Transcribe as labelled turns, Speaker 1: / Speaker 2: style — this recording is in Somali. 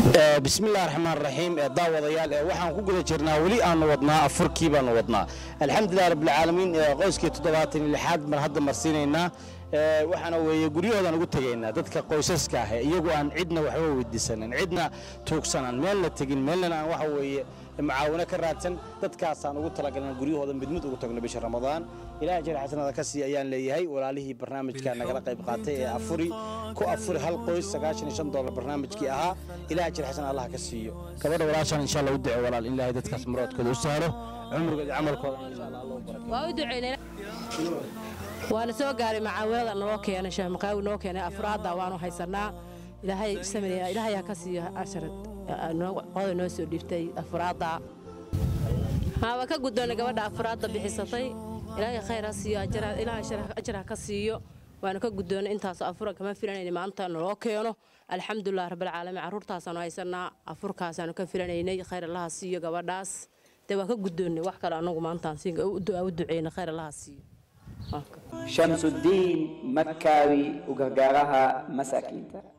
Speaker 1: bismillahi raxmaan raxiim daawadayaal waxaan ku guda jirnaa weli aanu wadnaa afurkii baanu wadnaa alxamdulilah rabbilcaalamiin qoyskii toddobaatan iyo lixaad baan hadda marsiinaynaa waxaana weeye guryahoodaan ugu tegaynaa dadka qoysaska ah iyagu aan cidna waxba weydiisanin cidna tuugsanan meelna tegin meelna aan waxa weeye macaawino ka raadsan dadkaasaan ugu talagalna guryahooda mid mid ugu tagno bisha ramadaan ilaah jir xasanada ka sii ayaan leeyahay walaalihii barnaamijka nagala qayb qaatay ee afuri ku afuri hal qoys sagaashan iyo shan dollar barnaamijkii ahaa ilaah jir xasan allah ka siiyo gabadha walaashaan insha allah u duco walaal in ilaahay dadkaas muroodkooda u sahlo cumrigooda iyo camalkooda insha allah allah u barakeeyo
Speaker 2: waa u duceynay waana soo gaaray macaawinada noo keenay sheekh maqaawi noo keenay afraadda waanu haysanaa ilaahay sameeya ilaahayaa ka siiyo asharad qoda noo soo dhiibtay afraadda haa waa ka guddoonay gabadha afraadda bixisatay ilaahay khayr ha siiyo ilaahay ajar ha ka siiyo waana ka guddoonay intaas afura kama filanayna maanta naloo keeno alxamdulilah rabbilcaalamiin carruurtaasaanu haysanaa afurkaasaanu ka filanaynay khayr allaha siiyo gabadhaas dee waa ka guddoonnay wax kale anagu maantaan u duceyna khayr allaha siiyo
Speaker 3: shamsudiin makaawi u gargaaraha masaakiinta